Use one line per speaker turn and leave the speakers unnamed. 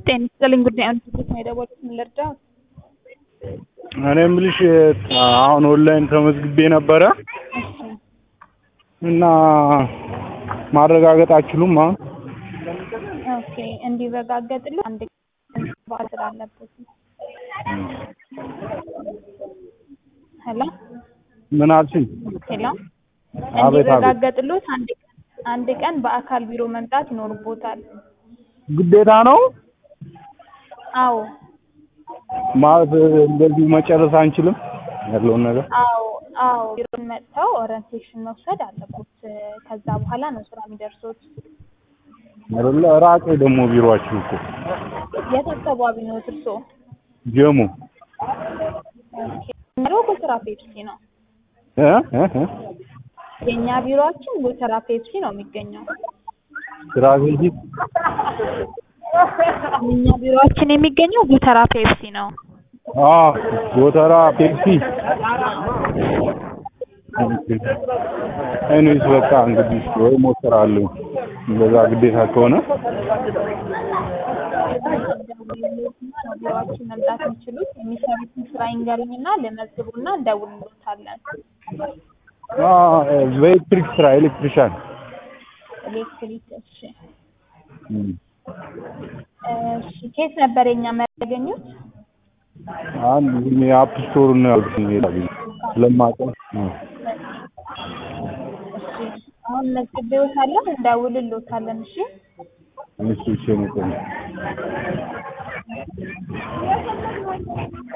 ጤና ይስጥልኝ ጉዳዩን ትኩረት ነው የደወሉት ምን ልርዳዎት?
እኔ የምልሽ አሁን ኦንላይን ተመዝግቤ ነበረ
እሺ
እና ማረጋገጥ አትችሉም አሁን?
ኦኬ እንዲረጋገጥልህ አንድ ቀን በዓል ስላለበት ነው። ሄሎ
ምን አልሽኝ?
ሄሎ
አቤት አቤት።
እንዲረጋገጥልዎት አንድ ቀን አንድ ቀን በአካል ቢሮ መምጣት ይኖርቦታል።
ግዴታ ነው
አዎ
ማለት እንደዚሁ መጨረስ አንችልም ያለውን ነገር?
አዎ አዎ ቢሮን መጥተው ኦሪንቴሽን መውሰድ አለቦት። ከዛ በኋላ ነው ስራ የሚደርሶት።
አይደለ ራቄ ደግሞ ቢሮአችሁ እኮ
የት አካባቢ ነው እርስዎ?
ጀሙ
ኦኬ ቢሮ ጎተራ ፔፕሲ ነው።
እ እ እ
የእኛ ቢሮአችን ጎተራ ፔፕሲ ነው የሚገኘው።
ስትራቴጂ
የእኛ ቢሮአችን የሚገኘው ጎተራ ፔፕሲ ነው።
አ ጎተራ ፔፕሲ እኔስ በቃ እንግዲህ ወይ እሞክራለሁ እንደዛ ግዴታ ከሆነ
ቢሮአችን መምጣት የሚችሉት የሚሰሩትን ስራ ይንገሩኝና ልመዝቡና እንደውልሎታለን።
አ በኤሌክትሪክ ስራ ኤሌክትሪሻን
ኤሌክትሪክ እሺ
እም።
እሺ ከየት ነበር የኛ መረጃ ያገኙት?
አንድ የአፕ ስቶር ነው ያልኩኝ ይላል ስለማውቀው እ
እሺ አሁን መዝግቤዎታለሁ እንደውልሎታለን። እሺ
እሺ እሺ ነው